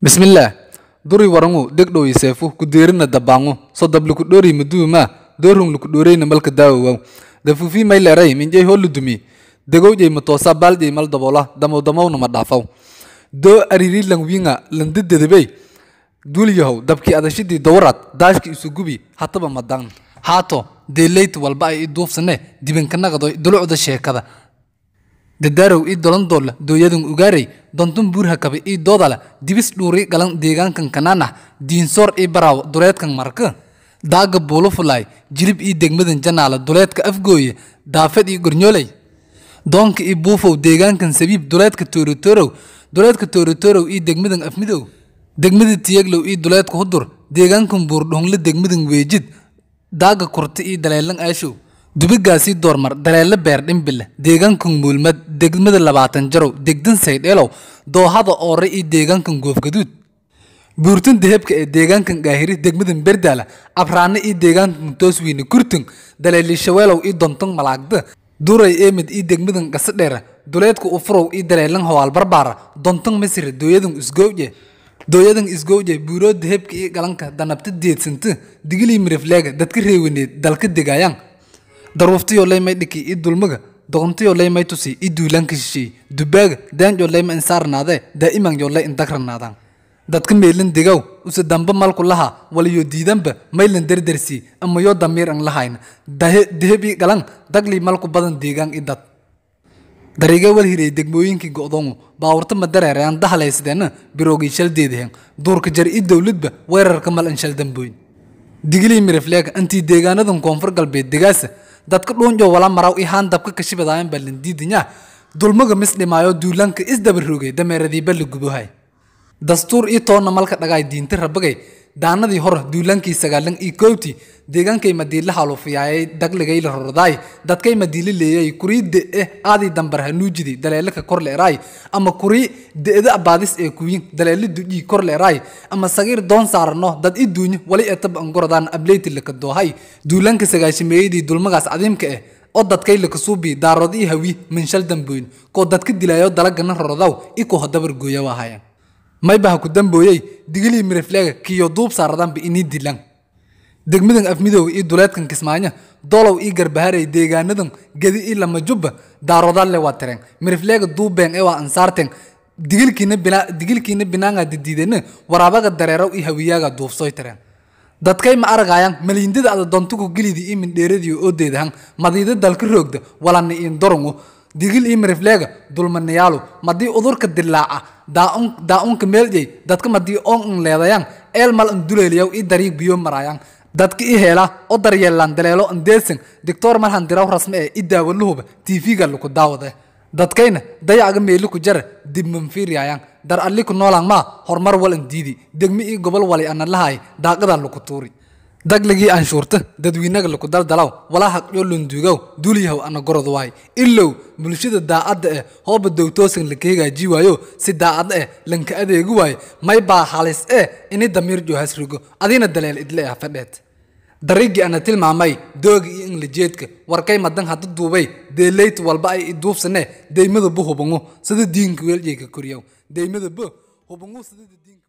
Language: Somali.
bismillaah duri warangu degdhow seefu kudeerina dabaangu sodab lukudhori maduuma doorhung lukudhoreyna malka daawowaw dafufi mayleray minjay holudumi degowjay matoosa baaljay mal dabola damowdamowna ma dhaafaw doo ariri langwinga landadedebey duulyahow dabkii adashidii dowrad daashki isugubi hataba madan haato deeleyt walba ay i duufsane dibankanaqado dulucda sheekada dadaarow ii dolandoole dooyadan ugaarey dontun buurha kabe ii doodala dibis dhuuri galan deegaankan kanaanax diinsoor ii baraaw duleedkan marka daaga buulufulaay jilib ii degmadan janaala duleedka afgooye daafad ii gornyooley doonka ii buufow deegaankan sabiib duleedka toorotorow duleedka toorotorow ii degmadan afmidow degmada tiyaglow ii duleedka hudur deegaankan buurdhongle degmadan weejid daaga kurta ii daleelan aashow dubigaasii doormar daleelo beer dhimbile deegaankan muulmad degmada labaatan jarow degdan saydheelow doohada oore iyo deegaankan goofgaduud buurtan dahebka ee deegaankan gaahiri degmadan berdaala abraane iyo deegaankan tooswiine kurtun daleelishaweelow iyo donton malaagda duray eemid iyo degmadan gasadheera duleedka ufurow iyo daleelan howaal barbaara donton masire dooyadan isgowje dooyadan isgowje buuroo dahebka iyo galanka danabta deedsanta digilii mirifleega dadka reewaneed dalka degaayaan daruuftiyo leymay dhiki i dulmaga doqontiyo leymay tusi i duulaanka shisheey dubaaga daanjo leyma insaarnaadee daa'iman yo ley indagranaadaan dadka meelan degaw use damba malku laha waliyo diidanba maylan derdersi ama yo damiir an lahayna deheb i galan dagli malku badan deegaan i dad dariigee wal hirey degmooyinkii go'doongu baawurta ma dareerayaan dahalaysadeenna biroogii shaldeedaheen duurka jar i dowladba weerarka mal an shal dambooyn digilii mirifleega antii deegaanadan koonfur galbeed degaasa dadka dhuunjo wala maraw ihaan dabka kashibadaayan balandiidinya dulmaga mis dhimaayo duulaanka isdabarogay dameeradii balla gubohay dastuur ii toonna malka dhagaay diinta rabagay daanadii hor duulaankii sagaalan ii kowti deegaankay madiila haluufiyaayay dagligay la rordaay dadkay madiila leeyay kurii de'e aadii dambar hanuujidi daleelaka kor leeraay ama kurii de'da abaadis ee kuyin daleela dujii kor leeraay ama sagiir doon saarano dad i duunyo wali etaba angoradaan ableyti laka doohay duulaanka sagaashimeeyadii dulmagaas cadiimka eh oo dadkay laka suubi daarood ii hawi minshal damboyn koo dadka dilaayo dalagana rorodaw i koo hadabar gooya waahayaan maybaha ku dambooyey digilii mirifleega kiyo duub saaradanba inii dilan degmadan afmidooga iyo duleedkan kismaayo dolow ii garbaharay deegaanadan gedi ii lama jubba daarodalle waa tireen mirifleega duubeen ee waa ansaarteen digilkiina bina digilkiina binaanga didiidena waraabaga dareerow ii hawiyaaga duufsoy tireen dadkay ma aragayaan maliindada ada dontuku gilidii ii mindheeradiyo oodeedahan madiida dalka roogda walana iin dorongo digil ii mirifleega dulmanayaalu madii udurka dilaaca daa-unka meeljay dadka madii oon un leedayaan eel mal an duleeliyaw ii dariig biyo maraayaan dadka ii heela oo daryeelaan daleelo an deelsan dictor malhan diraw rasme ee i daawaluhuba tv-ga laku daawade dadkayna dayacaga meeli ku jara dib manfiiryaayaan dar alli ku noolaan maa horumar wal an diidi degmi ii gobol wali ana lahay daaqada laku tuuri dagligii anshuurta dadweynaga laku daldalaw walaa haqyo lunduugow duulyahow ana gorod waay ilow bulshada daacadda eh hooba dowtoosan laka hagaaji waayo si daacad eh lanka adeegi waayo may baa halis eh ini damiir joohas rogo adina daleel idle ah fadheed dariigii ana tilmaamay dooga iyo inglajeedka warkay madan hada duubay deeleyt walba ay iduubsane deymada bu hubangu sida diinka weeljayka koriyow deymada bu hubangu sida diinka